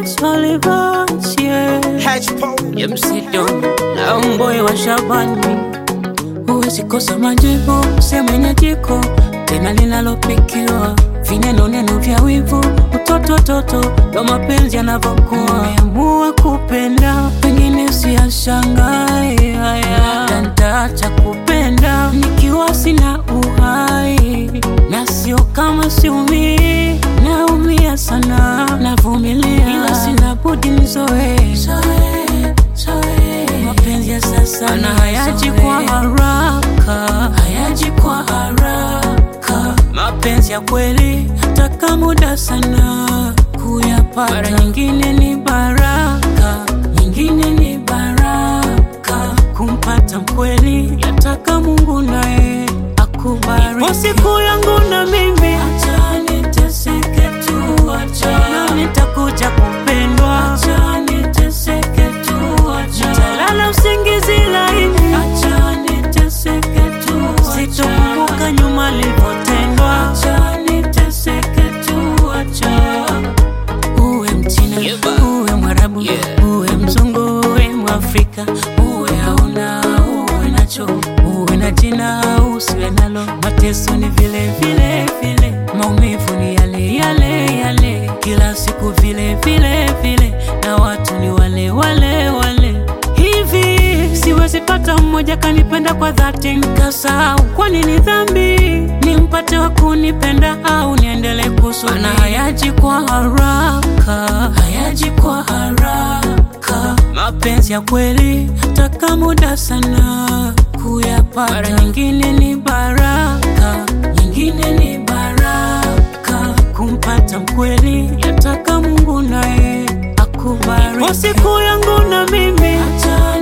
Solivans, yeah. Ya msidoni na mboyo wa Shabani, huwezi kosa majibu, sema jiko tena linalopikiwa vineno neno vya wivu, utoto toto ndo mapenzi yanavyokuwa. Nimeamua kupenda, pengine siyashangae haya, na nitaacha kupenda nikiwa sina uhai, na sio kama siumii, naumia sana, navumilia, ila sina budi nizoee mapenzi ya sasa na hayaji kwa haraka, hayaji kwa haraka. Mapenzi ya kweli yataka muda sana kuyapata. Mara nyingine ni baraka, nyingine ni baraka. Kumpata mkweli yataka Mungu naye akubariki. Ipo siku yangu na mimi, acha niteseke tu, acha na nitakuja kupendwa, acha niteseke tu, acha nitalala usingizi laini, acha niteseke tu, sitokumbuka nyuma nilivyotendwa, acha niteseke tu, acha uwe mchina uwe mwarabu uwe mzungu uwe mwafrika uwe hauna uwe nacho uwe na jina usiwe nalo mateso ni vile vile vile maumivu ni yale yale yale kila siku vile vile vile na watu ni wale wale wale hivi siwezi pata mmoja kanipenda kwa dhati nikasahau kwani ni dhambi nimpate wa kunipenda au niendelee kusubiri Maana hayaji kwa haraka hayaji kwa haraka mapenzi ya kweli yataka muda sana kuyapata mara nyingine ni baraka nyingine ni baraka kumpata mkweli yataka mungu naye akubariki Ipo siku yangu na mimi acha